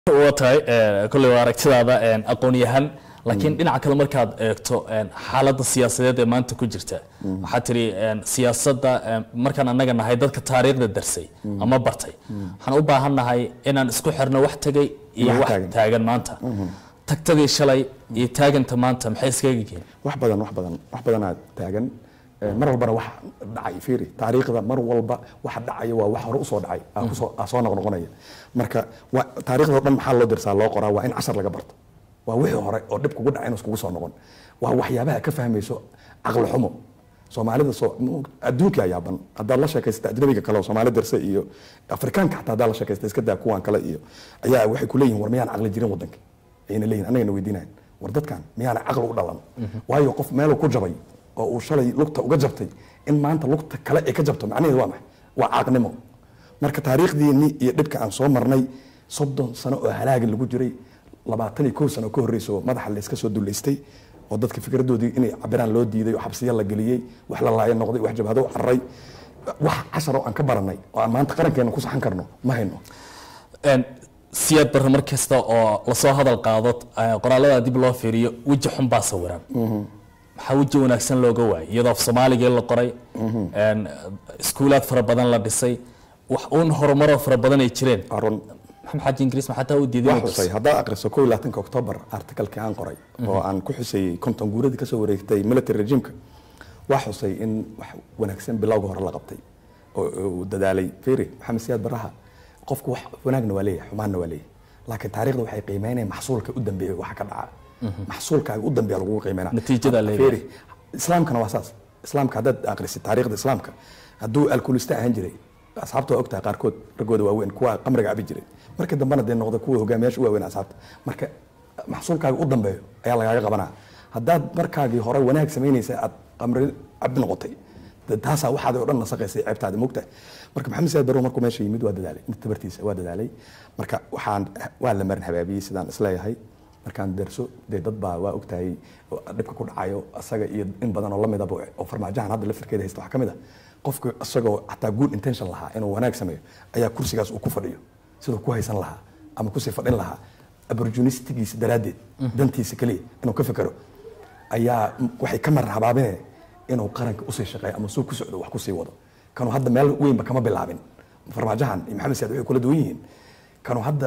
waa tahay kolley waa aragtidaada aqoon-yahan laakiin dhinaca kale markaad eegto xaaladda siyaasadeed ee maanta ku jirta waxaad tiri siyaasadda markaan annaga nahay dadka taariikhda darsay ama bartay waxaan u baahan nahay inaan isku xirno wax tagay iyo Wax wax taagan. taagan maanta tagtadii shalay iyo taaganta maanta maxay iskaga yihiin wax badan wax badan wax badanaa taagan Eh, mar walbana wax dhacay fiiri taariikhda mar walba waxa dhacaya waa wax hore usoo dhacay aa kusoo aa soo noqnoqonaya marka waa taariikhda oo dhan maxaa loo dirsaa loo qoraa waa in cashar laga barto waa wixii hore oo dhib kugu dhacay inuu iskugu soo noqon waa waxyaabaha ka fahmayso caqli xumo soomaalida soo adduunka yaaban haddaad la sheekaysata ajnabiga kale oo soomaali dirse iyo afrikaanka xataa haddaad la sheekaysta iska daa kuwan kale iyo ayaa waxay ku leeyihin war miyaan caqli jirin waddanka ayna leeyihin annagana weydiinayan war dadkan miyaana caqli u dhalan waayo qof meeluu ku jabay oo uu shalay lugta uga jabtay in maanta lugta kale ay ka jabto macnaheedu waa maxay waa caaqnimo marka taariikhdiinni iyo dhibka aan soo marnay soddon sano oo halaagin lagu jiray labaatan iyo kow sano ka horreyso madaxa layska soo duleystay oo dadka fikradoodii inay cabiraan loo diiday oo xabsiya la geliyey wax la laayo noqday wax jabhado u cararay wax cashar oo aan ka baranay oo aan maanta qarankeena ku saxan karno ma hayno Een, siyaad barre mar kasta oo lasoo hadal qaado eh, qoraalada dib loo fiiriyo weji xun baa sawiran maxaa weji wanaagsan looga waayay iyadoo af soomaaligii la qoray een, iskuulaad fara badan la dhisay wax uun horumaroo fara badan ay jireen Waa run maxamed xaaji ingiriis ma xataa u diiday waa inuu xusay dhiso? haddaad aqriso ko iyo labaatanka oktoobar artikalkii aan qoray oo aan ku xusayey konton guuradii kasoo wareegtay military regimeka waa xusay in wax wanaagsan bilowga hore la qabtay oo oo uu dadaalay firi maxamed siyaad baraha qofku wax wanaagna waa leeyahay xumaanna waa leeyahay laakiin taariikhda waxay qiimeynayaan maxsuulka u dambeeya waxa ka dhaca maxsuulkaaga u dambeeya lagugu qiimeynaa Natiijada leeyahay. Fiiri, islaamkana waa saas islaamka haddaad aqrisid taariikhda islaamka hadduu alkoolista ahaan jiray asxaabta waa ogtahay qaarkood raggooda waaweyn kuwa qamriga cabi jiray markii dambena dee noqda kuwa hogaamiyaasha u waaweyn asxaabta marka maxsuulkaaga u dambeeyo ayaa lagaaga qabanaa haddaad markaagii hore wanaag samaynaysa aad qamri cabi noqotay dee taasaa waxaad oo dhan nasaqaysay ceebtaadi mogtahay marka maxamed siyaad barrow markuu meesha yimid waa dadaalay inta tabartiisa waa dadaalay marka waxaan waa la marin habaabiyey sidaan isleeyahay markaan derso dee dad baa waa ogtahay oo dhibka ku dhacayo asaga iyo in badan oo lamidaba oo farmaajahan hadda lafirkeeda haysta waxaa ka mid a qofka isagoo xataa good intention lahaa inuu wanaag sameeyo ayaa kursigaas uu ku fadhiyo siduu ku haysan lahaa ama kusii fadhin lahaa opportunistigiisa daraaddeed dantiisa keliya inuu ka fekero ayaa waxay ka marar habaabineen inuu qaranka usii shaqeeyo ama suu ku socdo wax kusii wado kanuu hadda meel weynba kama bilaabin farmaajahan iyo maxamed siyaad waxay kula duwan yihiin kanuu hadda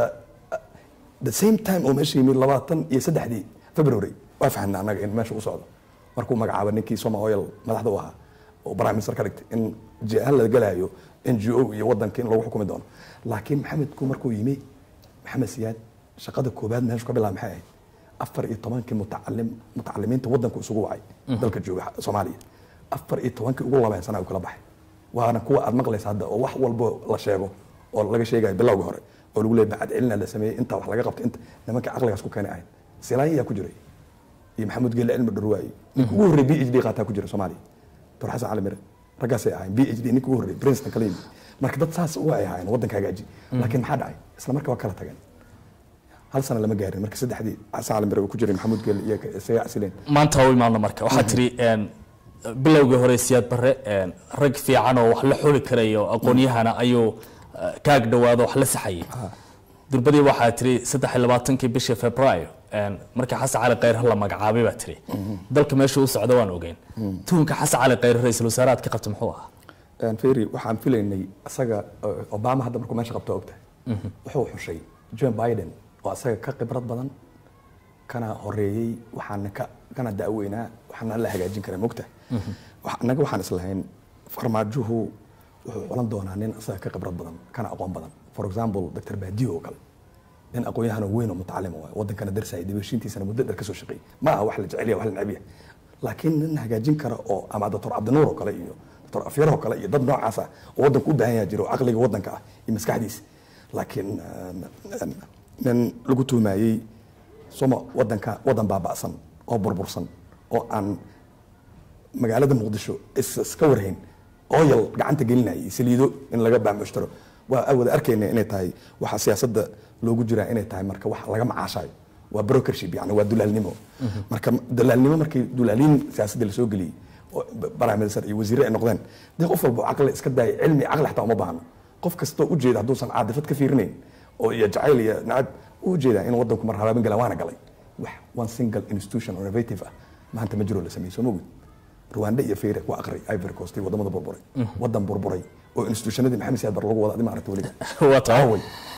the same time oo meesha yimid labaatan iyo saddexdii february waa fahamna annaga in meesha u socdo markuu magacaaba ninkii soma oil madaxda u ahaa oo prime minister ka dhigtay in jihaal la galayo n g o iyo wadanka in lagu xukumi doono laakiin maxamedku markuu yimi maxamed siyaad shaqada koobaad meeshu ka bilaab maxay ahayd afar iyo tobankii mutacalim mutacalimiinta wadanku isugu wacay dalka jooga soomaaliya afar iyo tobankii ugu labeen sana uu kala baxay waana kuwa aad maqlaysa hadda oo wax walbo la sheego oo laga sheegayo bilowga hore oo lagu leeyahay bacad celina la sameeyey inta wax laga qabtay inta nimanka caqligaas ku keenay ahayd silaan ayaa ku jiray iyo maxamuud geelle cilmi dharwaaye ninka ugu horreey b h d qaataa ku jira soomaaliya dor xasan cali mire raggaasay ahayn b h d ninka ugu horreey princeton kala yimid marka dad saas u ay ahaayeen waddanka hagaaji laakiin maxaa dhacay isla marka waa kala tageen hal sana lama gaarin marka saddexdii xasan cali mire uu ku jiray maxamuud geelle iyo isaga casileen maanta waa u imaadno marka waxaad tiri een, bilowgii hore siyaad barre een, rag fiican oo wax la xuli karayo aqoon-yahana ayuu eh, kaag dhawaado wax la saxayay durbadii waxaa tiri saddex iyo labaatankii bishii februaayo een, markii xasan cali khayr la magacaabay baa tiri dalka meesha u socda waan ogeyn tuhunka xasan cali khayr ra-iisul wasaaraad ka qabta muxuu ahaa feri waxaan filaynay isaga eh, obama hadda markuu meesha qabto ogtahay wuxuu xushay john biden oo asaga ka khibrad badan kana horeeyey waxaana ka kana daaweynaa waxaana la hagaajin kara mogtahay Wax- annaga waxaan islahayn farmaajuhu wuxuu culan doonaa nin asaga ka khibrad badan kana aqoon badan for example dr baadiyo oo kale nin aqoon-yahan weyn oo mutacalima waay wadankana darsayay dibashiintiisana muddo dheer kasoo shaqeeyey ma aha wax la jecel yahay wax la neceb yahay laakiin nin hagaajin kara oo ama doctor cabdinuur oo kale iyo doctor afyar oo kale iyo dad noocaas ah oo wadanku u baahan yaha jiro oo caqliga wadanka ah iyo maskaxdiisa laakiin eh, nin lagu tuumayey soma wadanka wadan baaba'san oo burbursan oo aan magaalada muqdisho is- iska warhayn oyal gacanta gelinayay saliido in laga baamushtaro waa wada arkayna inay tahay waxa siyaasadda loogu jiraa inay tahay marka wax laga macaashayo waa brokership yani waa dulaalnimo marka dulaalnimo markii dulaaliin siyaasadda lasoo geliyey oo prime minister iyo wasiire ay noqdeen dee qof walba caqli iska daaya cilmi caqli xataa uma baahno qof kastoo ujeeda hadduusan caadifad ka fiirinayn oo iyo jacayl iyo nacab u jeedaa in wadanku mar habaabin gala waana galay wax one single institution oo innovative ah maanta ma jiro la sameeyey soo ma ogid rwanda iyo fayre waa aqri ivory coast iyo wadamada burburay wadan burburay oo institutionadii maxamed siyaad bar lagu wada adi ma aragta weliga waa tahay Aaway.